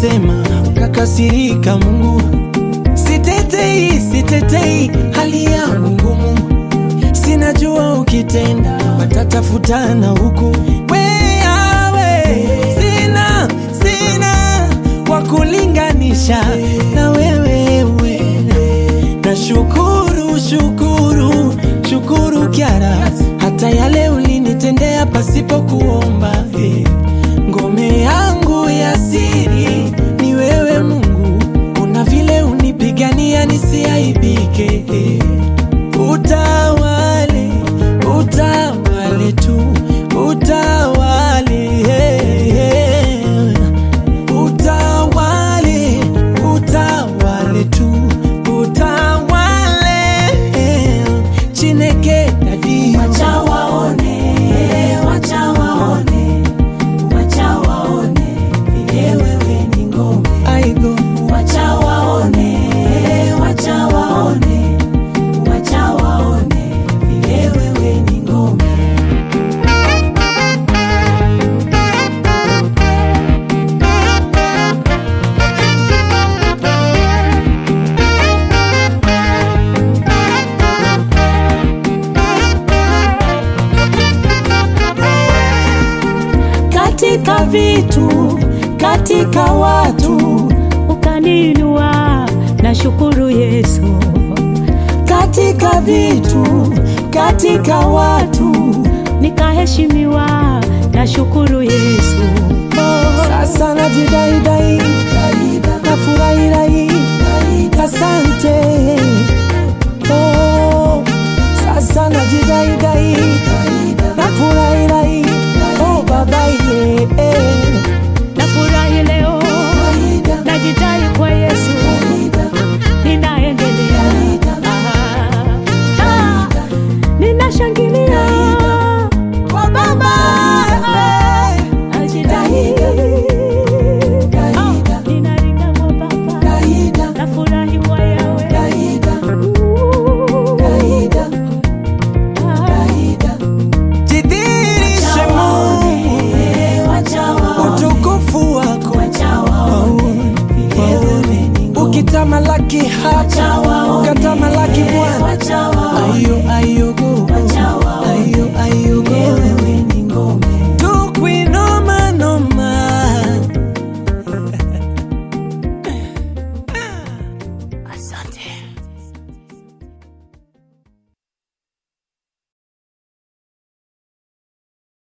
ulisema ukakasirika Mungu. Sitetei, sitetei hali yangu ngumu, sinajua ukitenda watatafutana huku. Wewe sina, sina wa kulinganisha na wewe we. Na shukuru, shukuru, shukuru Kyara, hata yale ulinitendea pasipo kuomba eh. Ngome yangu ya siri ni wewe Mungu, una vile unipigania nisiaibike eh. Utawale, utawale tu, utawale eh, eh. Utawale, utawale tu, utawale eh. Chineke dadi Wacha waone, wacha waone, wacha waone vile wewe ni ngome. aigo Wacha waone, wacha waone, wacha waone vile wewe ni ngome. Katika vitu, katika watu, ukaninua na shukuru Yesu, katika vitu, katika watu, nikaheshimiwa na shukuru Yesu. Oh, sasa najidaidai nafurahirai asante oh, sasa najidaidai nafurahirai oh, babaye eh. nafurahi leo, najidai kwa Yesu, ninaendelea, Ah, ah, ninashangilia kwa baba eh. najidai, Ah, ninaringa kwa Baba, nafurahi kwa Yawe, Ooh, ah. jidhihirishe Mungu utukufu wako waone, ukitamalaki hapa